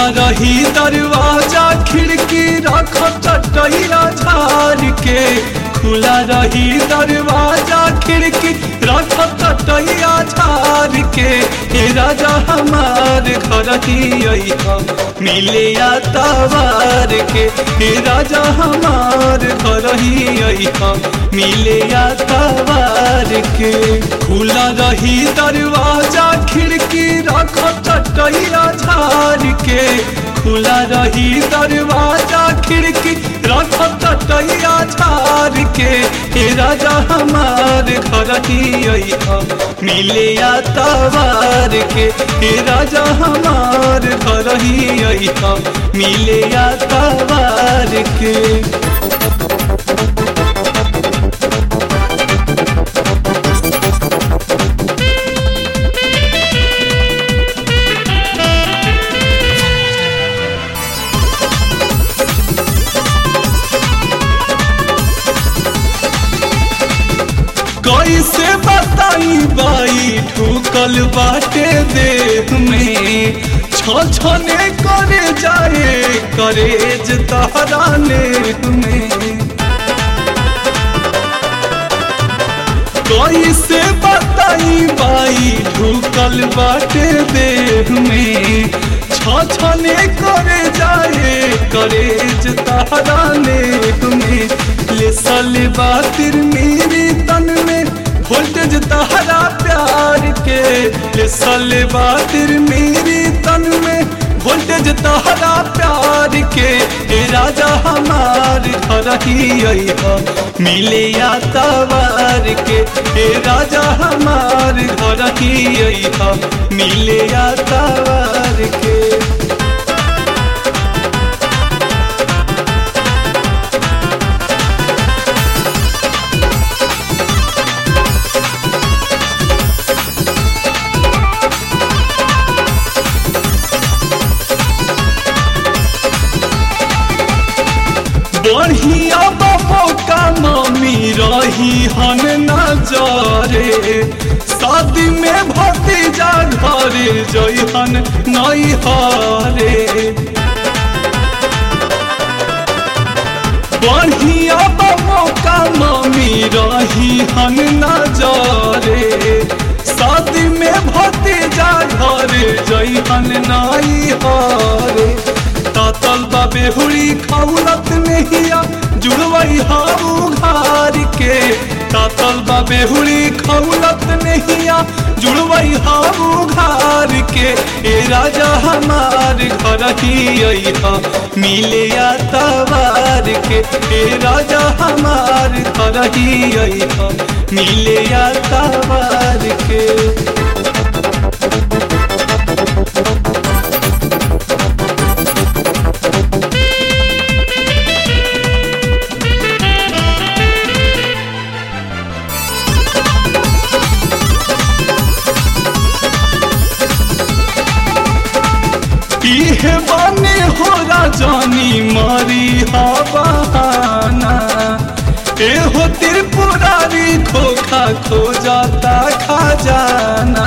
रही दरवाजा खिड़की रख चटैया झाड़ के खुला रही दरवाजा खिड़की रख चटैया झाड़ के हे राजा हमार घर ही अइहा मिले या तवार के हे राजा हमार घर ही अइहा मिले या तवार के खुला रही दरवाजा खिड़की रख चटैया झाड़ के खुला रही दरवाजा खिड़की रख चटैया झाड़ के हे राजा हमार घर ही अइहा मिले या तवार के हे राजा हमार घर ही अइहा मिले या तवार के कैसे बताई बाई ठुकल बाटे देह में छने करे जाए करेज तहरा नेह में कैसे बताई बाई ढुकल बाटे देह में छने करे जाए करेज तहरा नेह में ले साले बातिर मेरी तन में वोल्टेज तहरा प्यार के ले साले बातिर मेरी तन में वोल्टेज तहरा प्यार के ए राजा हमार घर ही अइहा मिले या तवार के ए राजा हमार घर ही अइहा मिले या तवार के बढ़िया बाबो का मम्मी रही हन नजरे शादी में भतीजा घरे जइहन नई हरे बढ़िया बाबो का मम्मी रही हन नजरे शादी में भतीजा घरे जइहन नई हरे तातल बाबे हुड़ी खौलत नहिया जुड़वई हाउ घार के तातल बाबे हुड़ी खौलत नहिया जुड़वई हाउ घार के ए राजा हमार घर ही अइहा मिले या तवार के ए राजा हमार घर ही अइहा मिले या तवार के इहे बने हो राजानी मारी हवाना ए हो त्रिपुरारी खोखा खो जाता खजाना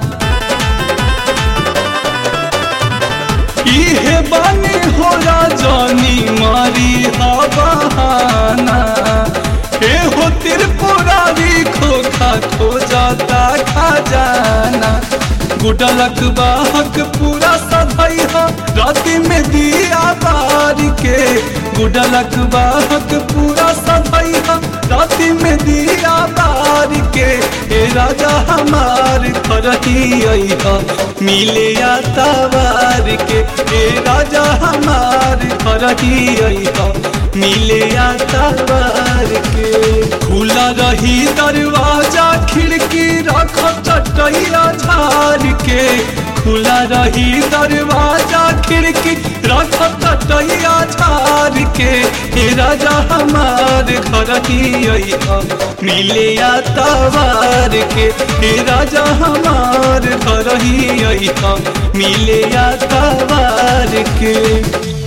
इहे बने हो राजानी मारी हवाना ए हो त्रिपुरारी खोखा खो जाता खजाना गुडलक बाहक पूरा सधैहा राति में दिया बार के गुडलक बाहक पूरा सधैहा राति में दिया बार के ए राजा हमार फरही अइहा मिले या तवार के ए राजा हमार फरही अइहा मिले या तवार के खुला रही दरवाजा खिड़की रख चटैया झाड़ के खुला रही दरवाजा खिड़की रख चटैया झाड़ के हे राजा हमार घर ही अइहा मिले या तवार के हे राजा हमार घर ही अइहा मिले या तवार के